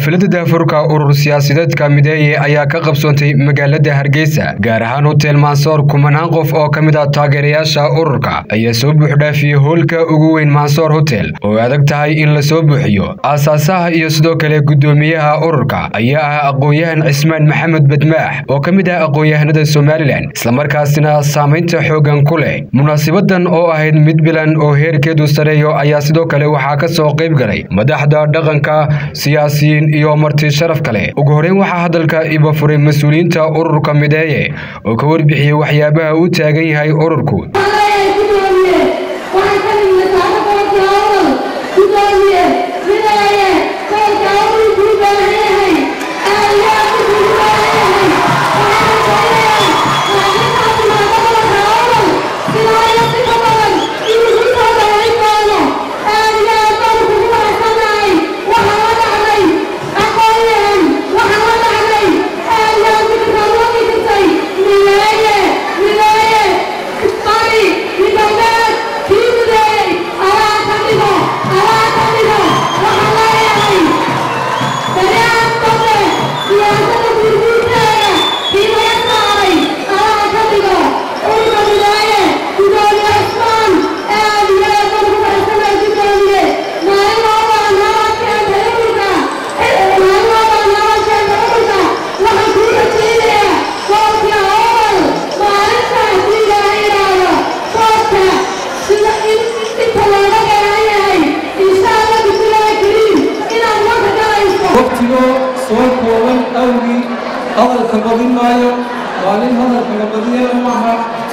xafladda daafurka urur siyaasadeedka mideeye ayaa ka qabsoontay magaalada hargeysa gaar ahaan hotel mansoor kumanaan qof oo ka mid ah taageerayaasha ururka ayaa soo buuxdhaafiyey hoolka ugu weyn mansoor hotel oo adag tahay in la soo buuxiyo aasaasaha iyo sidoo kale guddoomiyaha ururka ayaa ah aqoon-yahan cismaan maxamed badmaax oo ka mid ah aqoon-yahanada somalilan islamarkaasina saamaynta xooggan ku leh munaasibadan oo ahayd mid bilan oo heerkeedu sareeyo ayaa sidoo kale waxaa ka soo qayb galay madaxda dhaqanka siyaasiyiin iyo marti sharaf kale ugu horeyn waxaa hadalka iba furay mas-uuliyiinta ururka mideeye oo ka warbixiyey waxyaabaha uu taagan yahay ururku soo kooban awgii hadalka badin maayo maalin hadalka la badiyana maaha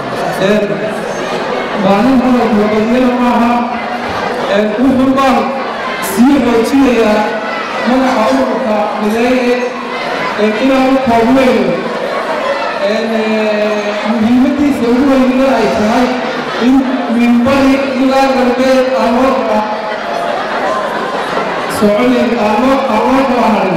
maalin hadalka la badiyana maaha wuxuu baan sii xoojinayaa magaca ururka mideeye inaanu koobnayno muhiimadiisa ugu weynina ay tahay in minbari ilaa galbeed aan loo kaa soconayn aanoo aanoo kala harin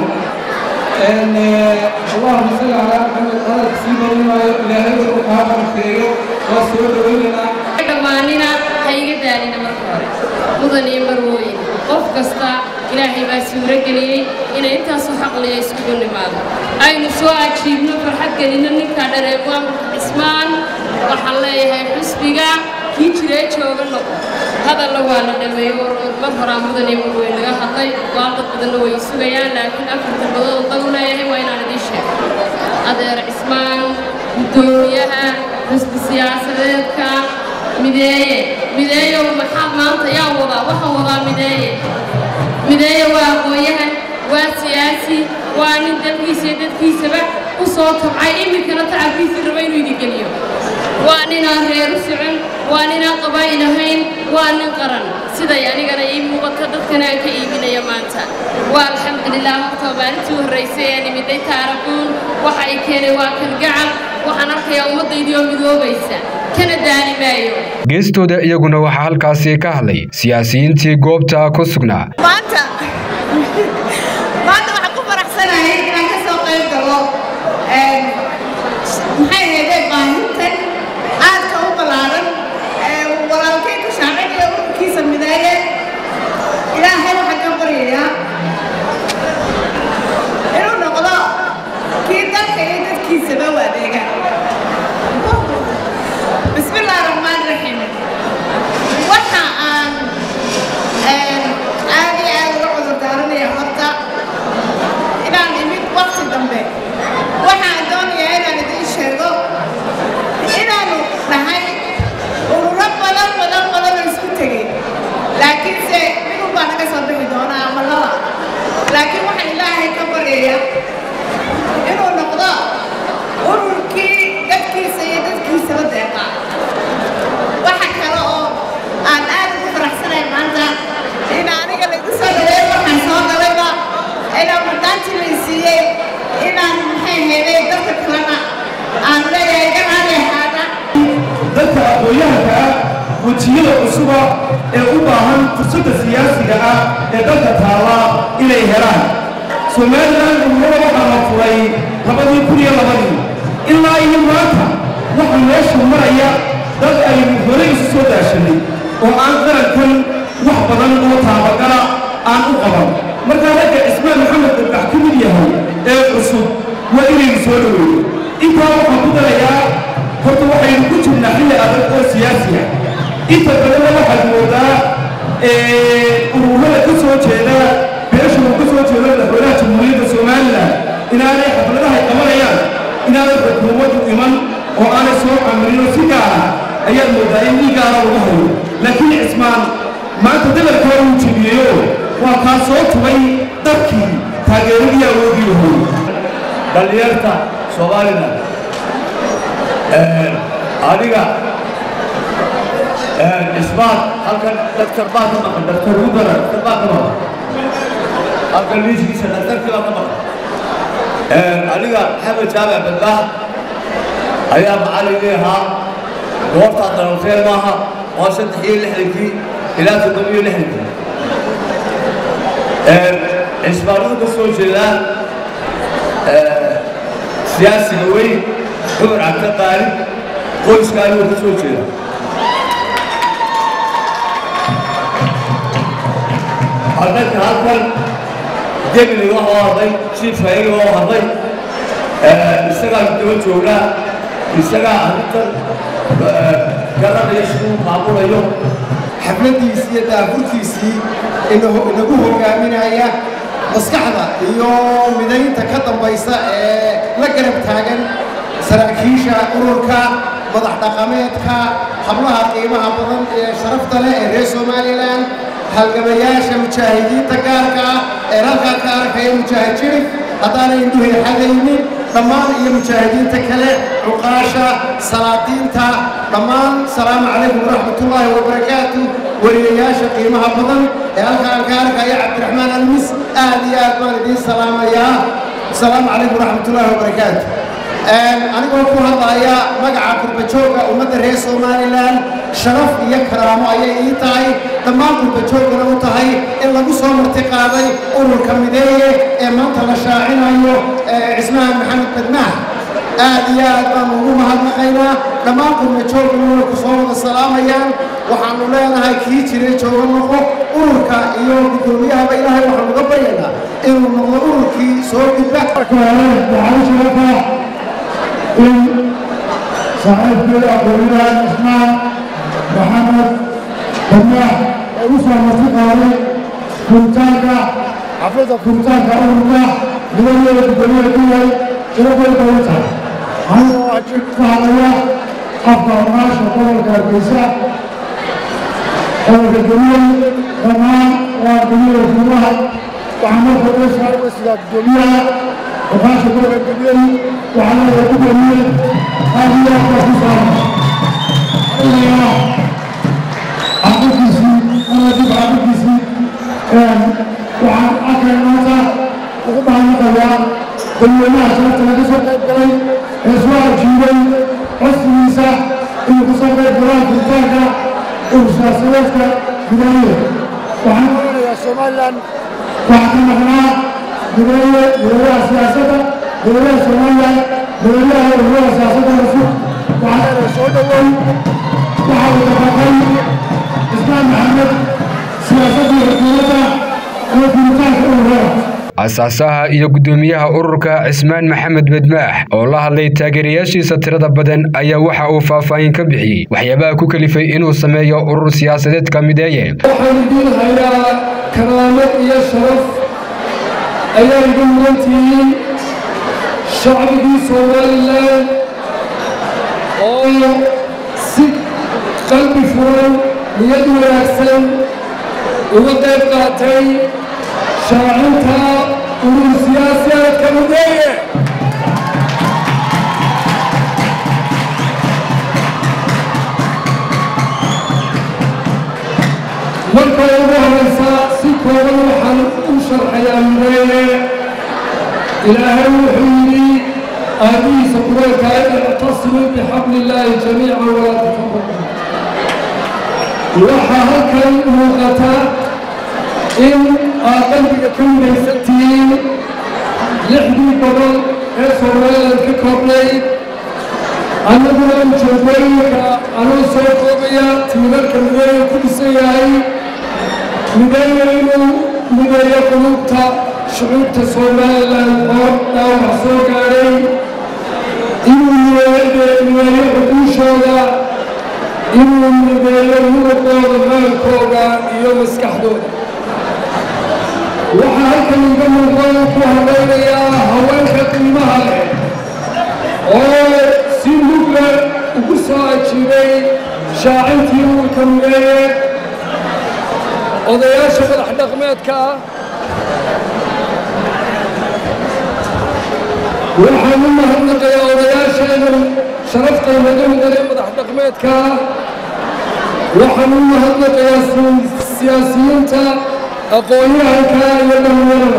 اللهم صل على محمد هذا سيدنا الله إلهي وقها بركيو وسوى دويننا dhammaanina ha iga daalina marka hore mudan iyo marwooyin qof kasta ilaahay baa suuro geliyey inay intaasoo xaqliya iskugu nimaado aynu soo ajiibno farxad gelino ninkaa dhareebo amarka cismaan waxaan leeyahay xusbiga kii jiree jooga noqo hadalla waa la dhameeyo mar horaa mudan iyo marweyn laga hadlay waaqad badanna way sugayaan laakiin afarta badood dagu leeyahay waa inaan idiin sheego adeer cismaan guddoomiyaha xusbi siyaasadeedka mideeye mideeyow maxaa maanta yaa wadaa waxaan wadaa mideeye mideeye waa aqoon-yahan waa siyaasi waa nin dalkiisa iyo dadkiisaba u soo tabcay iminkana tacabkiisii raba inuu idin geliyo waa ninaan reer u socon waa ninaan qabaa'il ahayn waa nin qaran siday anigana ii muuqato dadkana aan ka iibinaya maanta waa alxamdulilah horta maalintii horraysay ee nimiday taaraquun waxa ay keenay waa kalgacal waxaan arkayaa ummaddaydii oo midoobaysa kana daali maayo geestooda iyaguna waxaa halkaasi ka hadlay siyaasiyiintii goobta ku sugnaa maanta maanta waxaan ku faraxsanahay inaan ka soo qayb galo maxay ahaydee baahintan aadka u ballaaran walaalkay ku shaacinayo ururkiisa mideeye ilaahay waxaan ka baryayaa inuu noqdo kii dalka iyo dadkiisaba u adeega bismi illaahi raxmaan raxiim waxa aan aad iyo aad uga cudur daaranaya horta inaan imid waqti dambe waxaan doonayaa inaan idiin sheego inaanu nahay ururo badan badan badan oo isku tegey laakiinse midun baa naga soo bixi doonaa ama laba laakiin waxaan ilaahay ka baryayaa inuu noqdo ururkii dadkiisa iyo dadkiisaba deeqa waxa kale oo aan aad ugu faraxsanahay maanta in aniga lagu soo dhaweey waxaan soo galayba inaan madaanti lay siiyey inaan maxay heeday dadka kalena aan leeyahay ganaale ahaada dadka aqoon-yahanka ah wejiyada cusuba ee u baahan fursadda siyaasiga ah ee dalka taala inay helaan somalilan umrada waxaa la furay labadii kun iyo labadii ilaa iyo maanta waxa meesha maraya dad aynu horey isu soo daashanay oo aan qarankan wax badan oo taabagala aan u qaban markaa ragga cismaan maxamed dadbax ee cusub waa inaynu soo dhoweyno intaa waxaan ku darayaa horta waxaynu ku jirnaa xilli adag oo siyaasiya inta badanna waxaad moodaa ururada ka soo jeeda beesha uu ka soo jeedo madaxweynaha jamhuuriyadda somalilan inaanay xafladahay qabanayaan inaanay xukuumaddu iman oo aanay soo camirinoo si gaara ayaad moodaa in nin gaara lagu hayo laakiin cismaan maanta dabarkaa uu jebiyeyo waa kaa soo tubay dadkii taageeradii awoodii lahoy dhallinyarta somalilan adiga cismaan halkan daktar baa ka maqan daktar udara daktar baa ka maqan halkan liiskiisa daktarkii baa ka maqan aniga maxamed jaamac badbaah ayaa macallinkii ahaa goortaa dalawteen maaha waa saddex iyo lixdankii ilaa toddoba iyo lixdankii cismaanadu ka soo jeedaa siyaasiga weyn cumar cabdi qaalib qoyska anigoo ka soo jeeda annaka halkan gemini waxoo hadlay jiifka iyaga oo hadlay isagaa daba joognaa isagaa arrintan garanaya siduu maamulayo xafladdiisii iyo daafurkiisii inagu hogaaminaya maskaxda iyo midaynta ka dambaysa ee la garab taagan saraakiisha ururka madax dhaqameedka hablaha qiimaha badan ee sharafta leh ee reer somalilan halgamayaasha mujaahidiinta gaarka ah ee halkaa ka arkaya mujaahid jirif haddaanay indhuhay xagaynin dhammaan iyo mujaahidiinta kale cuqaasha salaadiinta dhammaan salaamu calaykum waraxmatullaahi wabarakaatu weliyayaasha qiimaha badan ee halkaan ka arkaya cabdiraxmaan almis aad iyo aad baan idiin salaamayaa asalaamu calaykum waraxmatullaahi wabarakaatu anigoo ku hadlaya magaca qurbajooga ummadda reer somalilan sharaf iyo karaamo ayay ii tahay dhammaan qurbajoogana u tahay in lagu soo marti qaaday ururka mideeye ee maanta la shaacinayo cismahan maxamed badmaah aad iyo aad baanu ugu mahadnaqaynaa dhammaan qurbajoogana way ku soo wada salaamayaan waxaanu leenahay kii jiray jooga noqo ururka iyo guddoomiyahaba ilaahay waxaanu uga baryaynaa inuu noqdo ururkii soo gudba in saaxiibkeeda aqoonyahan cismaan maxamed badmaax ee u soo marti qaaday furitaanka xafladda furitaanka ururka nidameeda guddoomiyaha ku yahay sharafay badan tahay anigoo ajir ka hadlaya afka ogaasha gobolka hargeysa gobolka geliyey dhammaan waa geliyada gudaha waxaa marka uga saaray sidaa guddoomiyaha وخاصة دولة الجبيل وعلى الجبيل هذه أخوة إلى عبدكسي أنا أجيب عبدكسي وعن أكل الموتى وقبها المقوى كل ما أشرت لك سوق الدليل إسواء الجيبين حسن النساء إن قصر الدلال في الفاكة ومساسلتك بداية وعن أولي يا سومالا وعن مغنى بداية بداية سياسة بداية سوماليا بداية بداية سياسة الرسول وعلى الرسول الأول وعلى التفاقين إسلام محمد سياسة الحكومة التي نتاك الأولى asaasaha iyo guddoomiyaha ururka cismaan maxamed badmaax oo la hadlay taageerayaashiisa tirada badan ayaa waxa uu faahfaahin ka bixiyey waxyaabaha ku kalifay inuu sameeyo urur siyaasadeedka mideeye waxaan idiin hayaa karaamad iyo sharaf ayaa igu mudantihiin shacbigii somalilan oo si qalbi furan niyad wanaagsan uga qayb qaatay shaacinta urur siyaasiyaadka mideeye marka ugu horeysa si kooban waxaan u sharxayaa mideeye ilaahay wuxuu yidhi aadihiisa quraanka ictasimuu bixabli illaahi jamiican walaa tafaraquu waxaa halkan muuqata in aad qalbiga ka midaysan tihiin lixdii gobol ee somaliland ka koobnayd annaguna ujeedooyinka anuu soo koobaya tiimarka mideeya ku dhisan yahay mideeya inuu mideeyo qulubta shucuubta somalilan oo dhaawac soo gaadhay inuu mideeyo xuduushooda inuu mideeyo muruqooda maalkooda iyo maskaxdooda waxaa halkan iga muuqda ku hadlaynayaa haweenka qiimaha leh oo si mugla ugu soo ajiibay shaacintii uurka mideeye odayaasha madax dhaqmeedka ah waxaan u mahadnaqayaa odayaasheenan sharafta naga mudane madax dhaqmeedka ah waxaan u mahadnaqayaa siyaasiyiinta aqoon-yahanka iyo dhallinyarada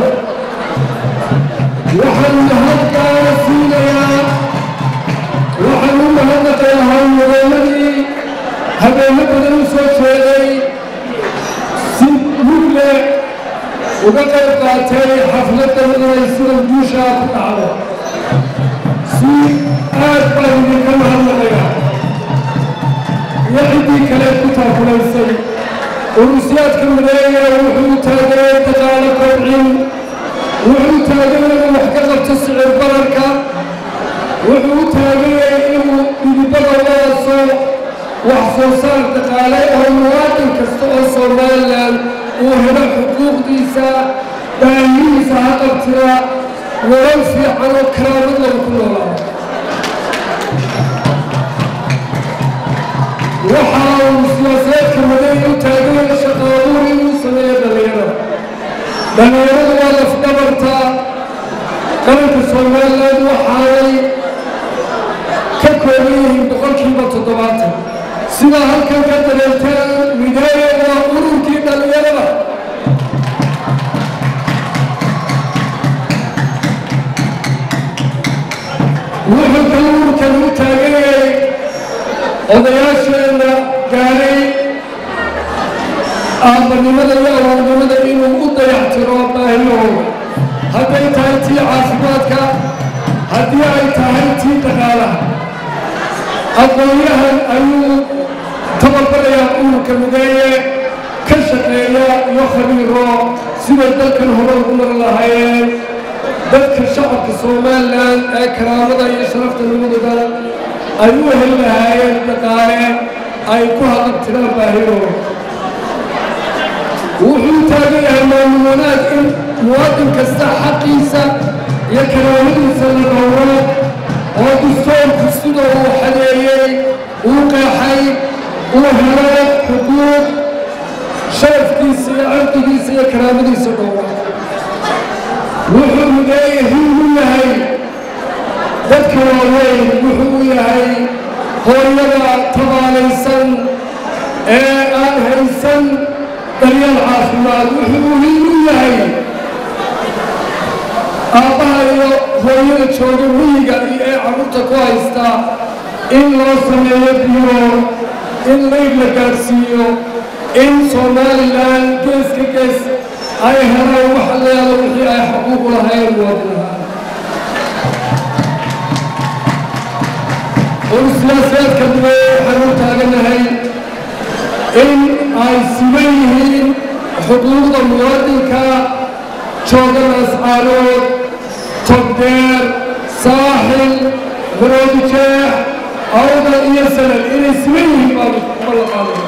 waxaan mahadgaara siinayaa waxaan u mahadnaqayaa hawlwadeenadii habeenno badan u soo jeeday si mugle uga qayb qaatay xafladdan inay sida guushaa ku dhacdo si aad baan idinka mahadnaqayaa iyo ciddii kale ku taakulaysay urusyaadka mideeya wuxuu taageeyey daqaalo kobcin wuxuu taageeyey inuu wax ka qabto sicir bararka wuxuu taageeyey inuu dhidibada waaso wax soo saar dhaqaale oo muwaadin kasta oo somalilan uu helo xuquuqdiisa baahihiisa ha qabtira nolol fiican oo karaamad lagu ku noolaado waxa uu siyaasadeedka madeey u taagan shaqaabuur inuu sameeyo dhallinyarada dhallinyaradu waa lafdhabarta qaranka somaliland waxaanay ka kooban yihiin boqolkiiba toddobaatan sidaa halkan ka dareerteen mideeye waa ururkii dhallinyarada wuxuu ka ururkan u taaganyay odayaasheenna gaadhay aabbanimada iyo awoodnimada inuu u dayactiro baahiyahooda hadday tahay tii caafimaadka haddii ay tahay tii dhaqaalaha aqoon-yahan ayuu tababarayaa ururka mideeye ka shaqeeya iyo khabiiro siday dalkan hore ugu mar lahaayeen dadka shacabka somalilan ee karaamada iyo sharafta nimadooda ay u heli lahaayeen dhaqaale ay ku haqabtiraan baahidooda wuxuu taagan yahay maamul wanaag in muwaadin kasta xaqiisa iyo karaamadiisa la dhowro oo dastoorku sida uu xadeeyey uu qeexay uu helo xuquuq sharafkiisa iyo cirdigiisa iyo karaamadiisa dhowro wuxuu mideeye hiigu yahay dadka waaweyn wuxuu u yahay hooyada tabaalaysan ee aan haysan daryeel caafimaad wuxuu hiigu yahay aabbaha iyo hooyada jooga miyiga iyo ee carruurta ku haysta in loo sameeyo biyo in layd la gaadhsiiyo in somalilan gees ka gees ay helaan waxa la yaalo wixii ay xuquuqu lahayn muwaadinahaan ursiyaasaadka duweye waxaan u taaganahay in ay siman yihiin xuquuqda muwaadinka jooga ascaarood togdeer saaxil maroodi jeex awda iyo sanad inay siman yihiin baa la qaaday